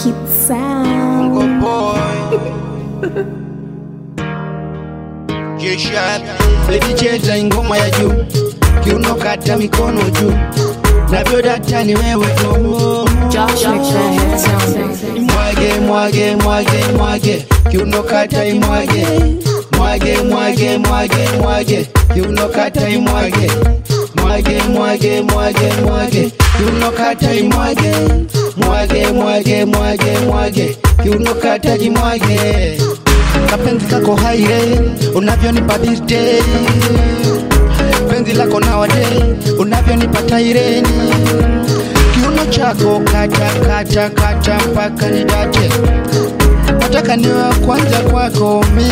Kid Sound. Bongo boy J-Sharp Baby cheza ingoma ya juu Kiuno kata mikono juu Navyo data ni wewe tu Josh McFadden Sound. Mwage mwage mwage mwage Kiuno kata imwage Mwage mwage mwage mwage Kiuno kata imwage Mwage mwage mwage mwage Kiuno kata imwage Mwage mwage mwage mwage Kiuno kata jimwage Kapenzi kako haire unavyonipa birthday Penzi lako nowadays unavyonipa taireni Kiuno chako kata kata kata mpaka nidate nataka niwe wa kwanza kwako mi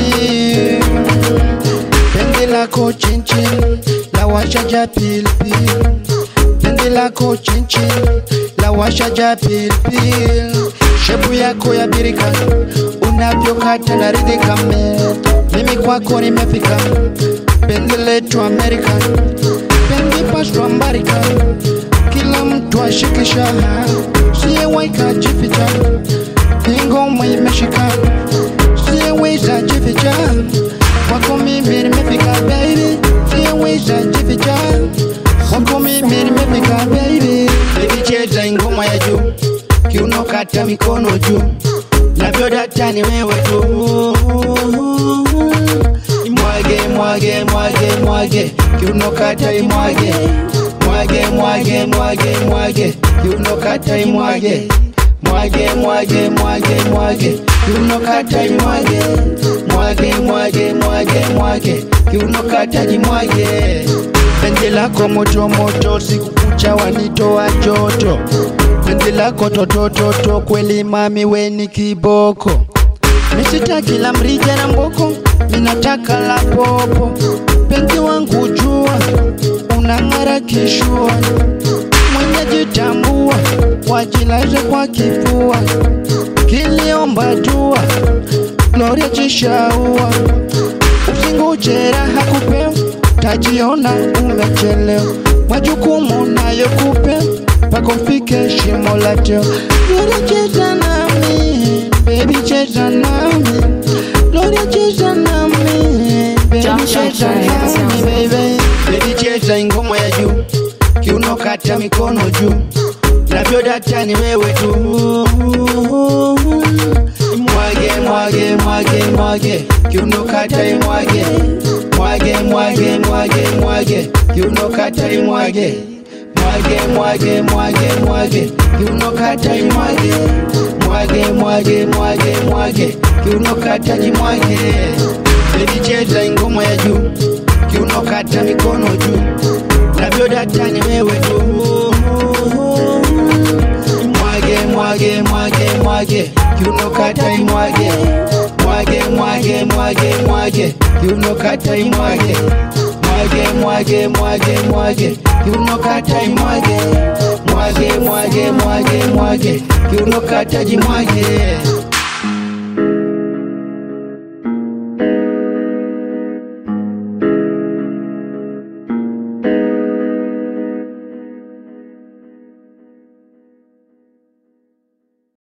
penzi lako chinchin la washaja pilipili penzi lako chinchin la washaja pilipili shepu yako ya birika unavyokata na ridhika me mimi kwako nimefika penzi letu amerika penzi pashwa mbarika kila mtu ashikisha siyewaika jificha ingoma imeshika siyeweza jificha kwako mimi nimefika baby siyeweza jificha kwako mimi nimefika baby baby cheza ingoma ya juu kiuno kata mikono juu navyo data ni wewe tu mwage mwage mwage mwage kiuno kata imwage mwage mwage mwage mwage kiuno kata imwage mwage mwage mwage mwage kiuno kata imwage mwage mwage mwage mwage kiuno kata jimwage penzi lako moto moto siku kucha wanitoa joto penzi lako totototo kweli mami weni kiboko Nisitaki la mrija na mboko, ninataka la popo. Penzi wangu jua, unang'ara kishua, mwenye jitambua, wajilaze kwa kifua, kiliomba dua, Gloria jishaua, usingoje raha kupewa, tajiona umechelewa, majukumu nayo kupewa, pako fike shimo la teo. Gloria cheza nami, baby cheza nami, Gloria cheza nami, baby Josh cheza McFadden nami, Sound. baby. Baby cheza ingoma ya juu, kiuno kata mikono juu, navyo data ni wewe tu. Mwage mwage mwage mwage, kiuno kata imwage, mwage mwage mwage mwage, kiuno kata imwage. Mwage mwage mwage mwage, kiuno kata imwage, mwage mwage mwage mwage, kiuno kata jimwage. Baby cheza ingoma ya juu, kiuno kata mikono juu, navyo data ni wewe tu. Mwage mwage mwage mwage, kiuno kata imwage, mwage mwage mwage mwage, kiuno kata imwage, mwage mwage mwage mwage, kiuno kata imwage, mwage mwage mwage mwage, kiuno kata jimwage.